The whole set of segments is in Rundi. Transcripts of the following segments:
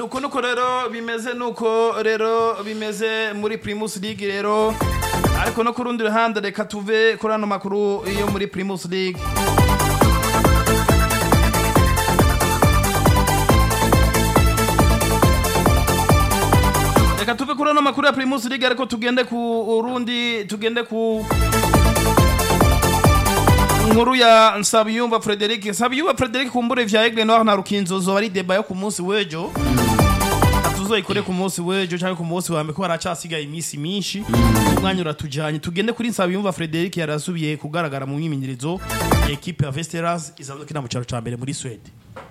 nuko nuko rero bimeze nuko rero bimeze muri Primus League rero ariko no ku rundi ruhande reka tuve kuri ano makuru yo muri Primus League reka tuve kuri ano makuru ya Primus League ariko tugende ku rundi tugende ku nkuru ya Nsabiyumva Frederic Nsabiyumva Frederic kumbure vya Aigle Noir na Rukinzo zo ari deba yo ku munsi w'ejo tuzoyikore ku munsi w'ejo cyangwa ku munsi wa mbere ko haracasigaye iminsi myinshi umwanya uratujanye tugende kuri Nsabiyumva Frederic yarasubiye kugaragara mu myimenyerezo ya equipe ya Vesteras isanzwe kina mu cyaro ca mbere muri Sweden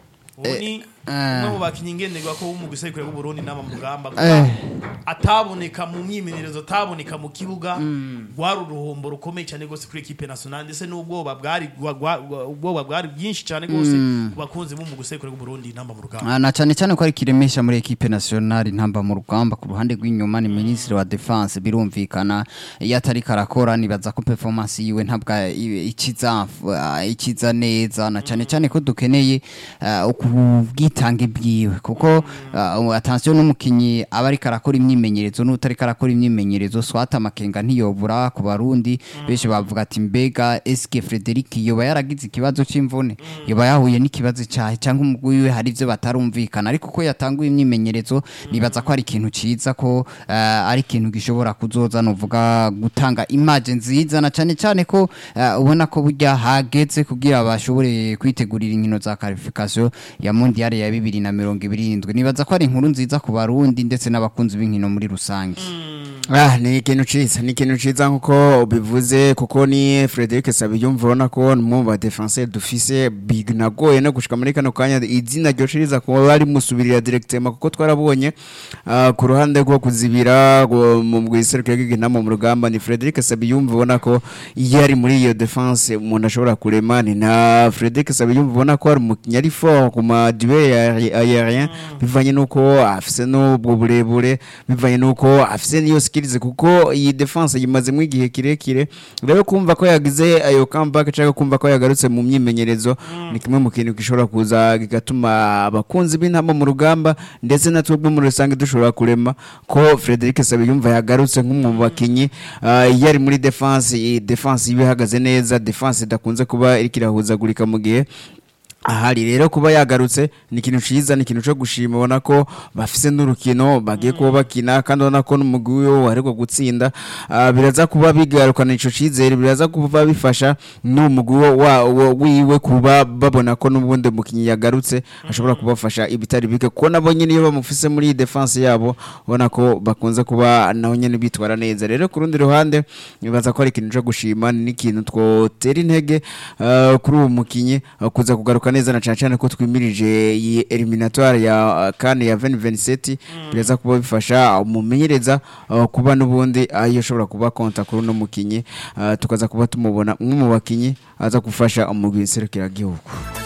Uni umwe mu bakinyi ngenderwa ko mu gisekuru bw'u Burundi nama mu rugamba Eh. ataboneka mu myimenyerezo ataboneka mu kibuga rwari uruhombo rukomeye cyane rwose kuri equipe nationale ndetse n'ubwoba bwari gwa- gwa- gwa- ubwoba bwari bwinshi cyane rwose ku bakunzi bo mu gisekuru bw'u Burundi nama mu rugamba Ah, na cyane cyane ko ari kiremesha muri equipe nationale ntamba mu rugamba ku ruhande rw'inyuma ni ministre wa defense birumvikana iyo atari karakora nibaza ko performance yiwe ntabwo i- ikiza ah, ikiza neza na cyane cyane ko dukeneye ah, ubwitange bwiwe kuko ah, attention n'umukinyi aba ari karakora imyimenyerezo n'utari karakora imyimenyerezo swata amakenga ntiyobura ku barundi benshi bavuga ati mbega eske Frederic yoba yaragize ikibazo c'imvune yoba yahuye n'ikibazo cyahe cyangwa umugwi wiwe hari ivyo batarumvikana ariko ko yatanguye imyimenyerezo nibaza ko ari ikintu ciza ko eh, ari ikintu gishobora kuzoza novuga gutanga image nziza na cyane cyane ko eh, ubona ko burya hageze kugira bashobore kwitegurira inkino za qualification ya mondial ya bibiri na mirongo ibiri n'indwi nibaza ko ari inkuru nziza ku barundi ndetse n'abakunzi b'inkino muri rusange Ah, ni ikintu ciza ni ikintu ciza nkuko ubivuze kuko ni Frederic Sabiyumva urabona ko mu ba defenseur dufise big nagoye no gushika muri kano kanya izina ryo ciriza kuba bari musubirira directement kuko twarabonye ah, ku ruhande rwo kuzibira rwo mu bwiserukiro bw'inama mu rugamba ni Frederic Sabiyumva ubona ko iyo ari muri iyo defense umuntu ashobora kurema ni na Frederic Sabiyumva ubona ko ari umukinnyi ari fort ku ma duel aérien bivanye nuko afise n'ubwo burebure bivanye nuko afise niyo skills kuko iyi defense yimazemo igihe kirekire rero kumva ko yagize ayo comeback cyangwa kumva ko yagarutse mu myimenyerezo ni kimwe mu kintu gishobora kuza kigatuma abakunzi b'intama mu rugamba ndetse na twebwe muri rusange dushobora kurema ko Frederic Sabiyumva yagarutse nk'umwe mu bakinyi ah, iyo ari muri defense iyi defense iba ihagaze neza defense idakunze kuba iriko irahuzagurika mu gihe ahari rero kuba yagarutse ni ikintu ciza ni ikintu cyo gushima ubona ko bafise n'urukino bagiye kuba bakina kandi ubona ko n'umugwi wiwe waheruka gutsinda Ah, biraza kuba bigarukana ico cizere biraza kuba bifasha n'umugwi wo- wa- wa- wiwe kuba babona ko n'ubundi mukinyi yagarutse ashobora kubafasha ibitari bike kuko nabo nyene iyo bamufise muri iyi defense yabo ubona ko bakunze kuba naho nyene bitwara neza rero ku rundi ruhande nibaza ko ari ikintu cyo gushima ni ikintu twotera intege ah, kuri uwo mukinyi ah, kuza kugaruka neza na cyane cyane ko twimirije iyi eliminatoire ya uh, kane ya 2027 biraza kuba bifasha umumenyereza uh, kuba n'ubundi ayo ashobora kuba konta kuri uno mukinyi uh, tukaza kuba tumubona umwe mu bakinyi aza gufasha umugwi serukiragihugu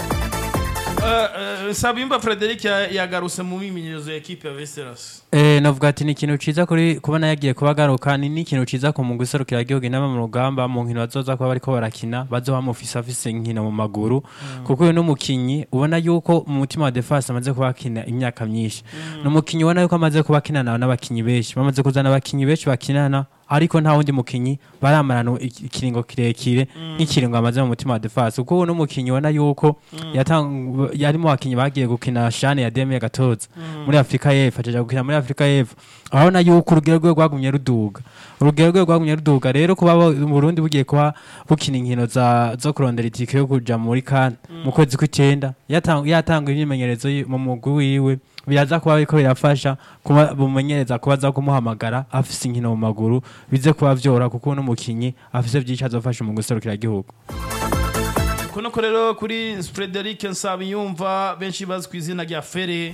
Eh, eh, Nsabiyumva Frederic ya- yagarutse mu myimenyerezo ya equipe ya Vesteras Eh, navuga ati ni ikintu ciza kuri kubona yagiye kubagaruka ni n'ikintu ciza ku mugwi serukira igihugu inama mu rugamba mu nkino bazoza kuba bariko barakina bazoba bamufise afise inkino mu maguru kuko uyu n'umukinyi ubona yuko mu mutima wa defense amaze kuba akina imyaka myinshi ni umukinyi ubona yuko amaze kuba akinana n'abakinyi benshi bamaze kuzana abakinyi benshi bakinana ariko nta wundi mukinyi baramarana iki- ikiringo kirekire nk'ikiringo amaze mu mutima wa defense kuko uyu n'umukinyi ubona yuko yatang- yarimo abakinyi bagiye gukina shane ya demi gatoza muri afurika y'epfo ajaja gukina muri afurika y'epfo urabona yuko urugero rwe rwagumye ruduga urugero rwe rwagumye ruduga rero kuba bo- Burundi bugiye kuba bukina inkino za zo kurondera itike yo kuja muri kan mu kwezi kw'icenda yatang- yatanga imyimenyerezo yi- mu mugwi wiwe biraza kuba biriko birafasha kuba bumenyereza kuba aza kumuhamagara afise inkino mu maguru bize kuba vyora kuko uno mukinyi afise vyinshi azofasha mu guserukira igihugu kuno ko rero kuri Frederic Nsabiyumva benshi bazi ku izina rya Fere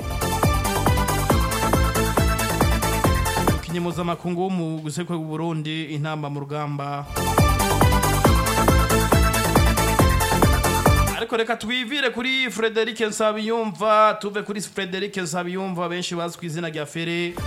umukinyi mpuzamakungu wo mu gisekuru bw'u Burundi intamba mu rugamba ariko reka twivire kuri Frederic Nsabiyumva tuve kuri Frederic Nsabiyumva benshi bazi ku izina rya Fere